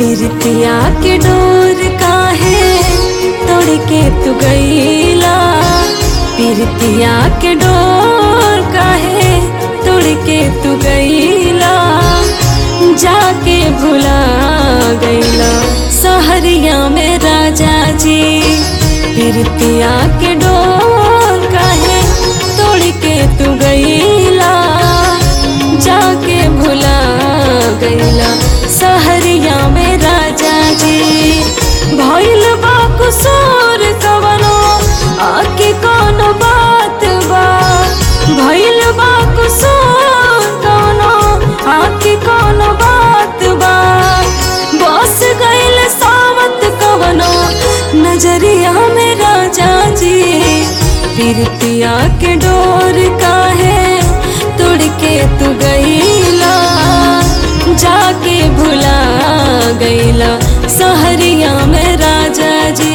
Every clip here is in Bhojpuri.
पिरतिया के डोर काहे तोड़ के तू गईला पिरतिया के डोर काहे तोड़ के तू गईला जाके भुला गईला सहरिया में राजा जी पिरतिया के डोर काहे तोड़ के तू गईला जाके भुला गईला सहरिया में राजा जी भइल बा कुसूर कवनो आके कौनो बात बा भइल बा कुसूर कवनो आके कौनो बात बा बस गइल सावत कवनो नजरिया में राजा जी पिरतिया के डोर काहे तोड़ के तू गईला जाके भुला गईला सहरिया में राजा जी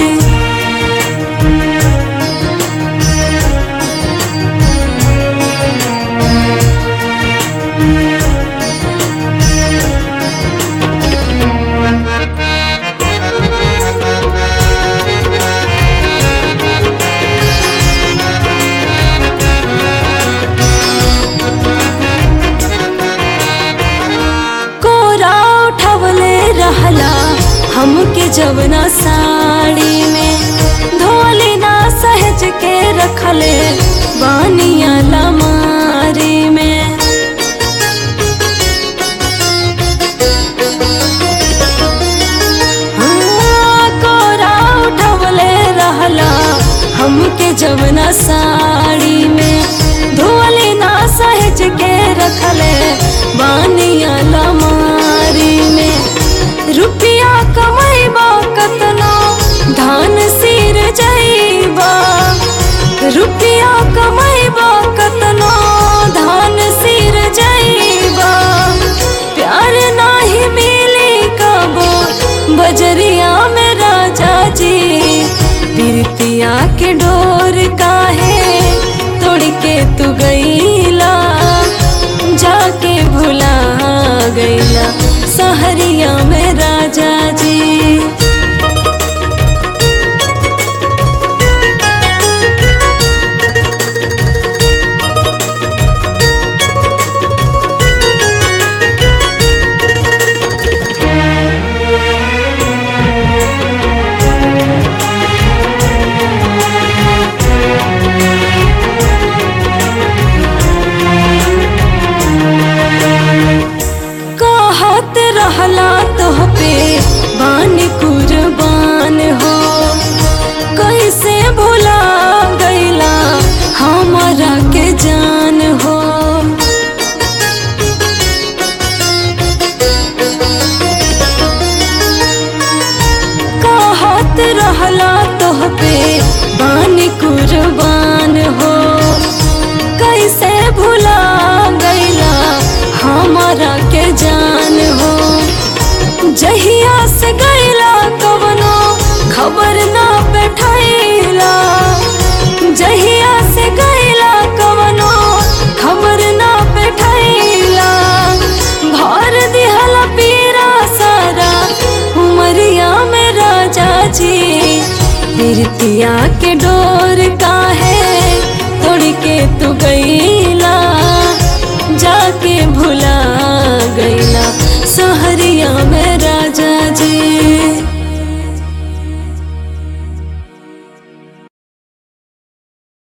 कोरा उठवले रहला हमके जवना साड़ी में धोली ना सहज के रखले बानिया लमारी में हाँ, कोरा उठवले रहला हमके जवना साड़ी में धोली ना सहज के रखले बानिया लमारी में रुपया कमैबा कतना धान सिर जैबा रुपया कमैबा कतना धान सिर जैबा प्यार नाही मिली कबो बजरिया में राजा जी पिरतिया के डोर काहे तोड़ के तू गईला जाके भुला गईला सहरिया में राजा जी कहत रहला तोह पे बानी कुर्बान हो कैसे भुला गईला हमारा के जान हो कहत रहला तोह पे बानी कुर्बान हो कैसे भुला गईला हमारा के जान हो जहिया से गईला कवनो खबर ना बैठैला जहिया से गईला कवनो खबर ना बैठैला भर दिहला पीरा सारा उमरिया में राजा जी पिरतिया के डोर काहे तोड़ के तू गईला जाके भुला गईला सहरिया में राजा जी